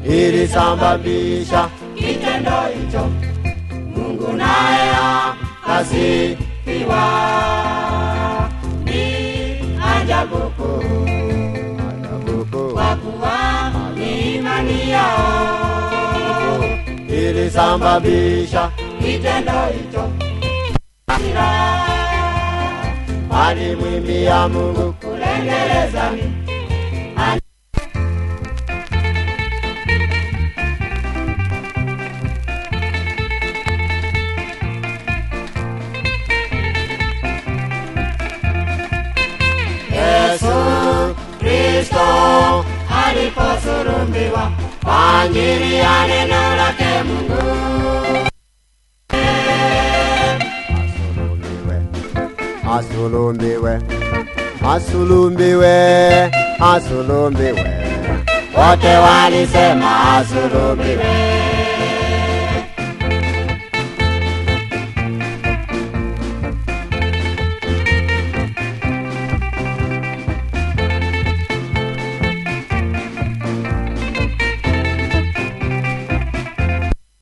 ilisababisha kitendo hicho. Mungu naye akasifiwa. Ni ajabu kuu kwa kuwa ni imani yao ilisababisha kitendo hicho. Hasira walimwimbia Mungu kulengelezani Yesu Kristo aliposulumbiwa kwa ajili ya neno lake Mungu. Asulubiwe, asulubiwe, asulubiwe, wote walisema asulubiwe.